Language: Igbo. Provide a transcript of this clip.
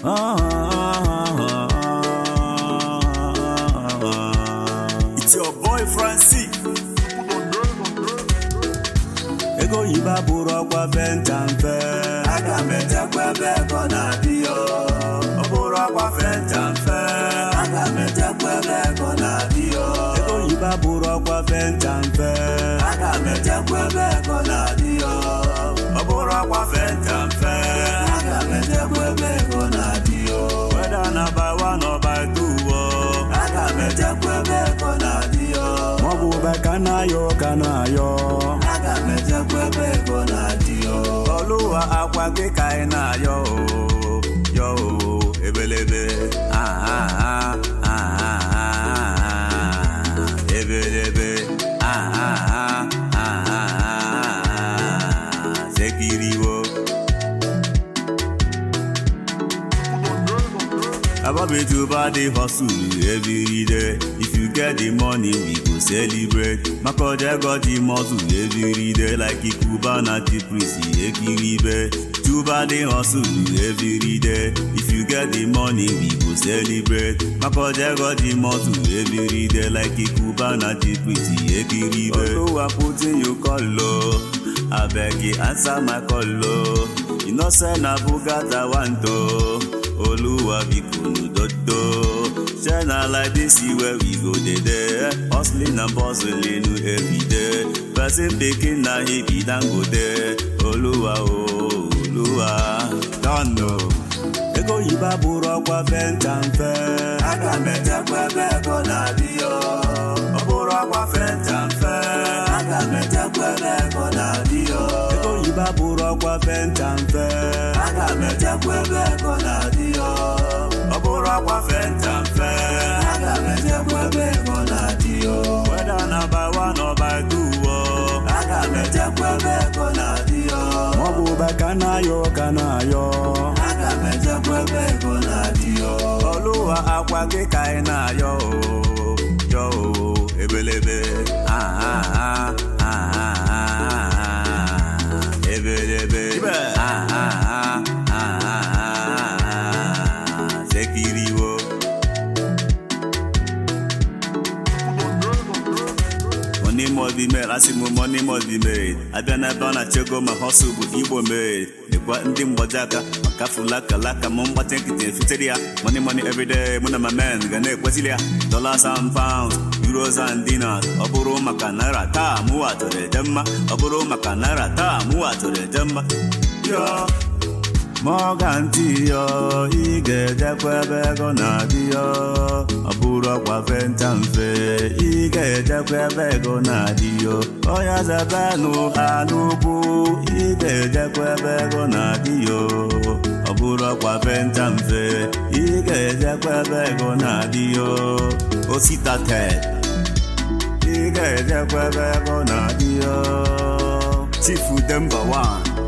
It's your boy Francis. Ego oyibo abụrụ ọkwa fenta mfe. Aga m echekwa ebe ego na-adị yo. Ọ bụrụ ọkwa fenta mfe. Aga m echekwa ebe ego na-adị yo. Ego oyibo abụrụ ọkwa fenta mfe. Aga m echekwa ebe ego na-adị yo. Ọ bụrụ ọkwa fenta mfe. Aga m echekwa ebe ego na-adị yo. Whether na by one or by two. oh. Aga m echekwa ebe ego na-adị yo. Maọbụ be ka na-ayọ ka na-ayọ. Aga m echekwa ebe ego na-adị yo. Ọlụwa akwa gị ka ị na-ayọ o. Yọ o, ebelebe. Ah, ah, ah, ah, ah, ah. Ebelebe. Ah, ah, ah, ah, ah, ah. Sekiriwo. Ababe to body hustle every day. If you get the money, we go celebrate. Makoje got the muscle every day. Like Ikuba na Tiprisi Ekiribe. To body hustle every day. If you get the money, we go celebrate. Makoje got the muscle every day. Like Ikuba na Tiprisi Ekiribe. Although I put in your color, I beg you answer my call. oh. You know say na Bugatti want to. Oluwa biko n'udodo share na like this where we go dey there hustling and bustling everyday person pikin na he be dangote Oluwa o Oluwa don know. ego oyibo abụrụ ọkwa fenta mfe aga m echekwa ebe ego na-adị yo ọ bụrụ ọkwa fenta mfe aga m echekwa ebe ego na-adị yo ego oyibo abụrụ ọkwa fenta mfe aga m echekwa ebe ego na-adị yo ọ bụrụ ọkwa fenta mfe aga m echekwa ebe ego na-adị yo weda na by one or by two oh. aga m echekwa ebe ego na-adị yo maọbụ be ka na-ayọ ka na-ayọ aga m echekwa ebe ego na-adị yo ọlụwa akwa gị ka ị na-ayọ o yọ o ebelebe ah, ah, ah, ah, ah, ah, ebelebe ah, ah, ah, ah, ah, ah, sekiriwo money must be made asị m money must be made abịa n'ebe ọ na-achego ma hustle bụ igbo made dịkwa ndị mgbaji aka maka fulakalaka m mgbatị nkịtị efitere ya money money everyday mụ na my men ga na-ekwesịrị ya dollars and pounds euros and dinars ọ bụrụ maka naira taa mụwa tụrụ eje mma ọ bụrụ maka naira taa mụwa tụrụ eje mma yo Morgan tiyo ị ga-ejekwa ebe ego na-adị yo ọ bụrụ ọkwa fenta mfe ị ga-ejekwa ebe ego na-adị yo ọya zebenụ anụkwu ị ga-ejekwa ebe ego na-adị yo ọ bụrụ ọkwa fenta mfe ị ga-ejekwa ebe ego na-adị yo osita ted ị ga-ejekwa ebe ego na-adị yo chifu demba 1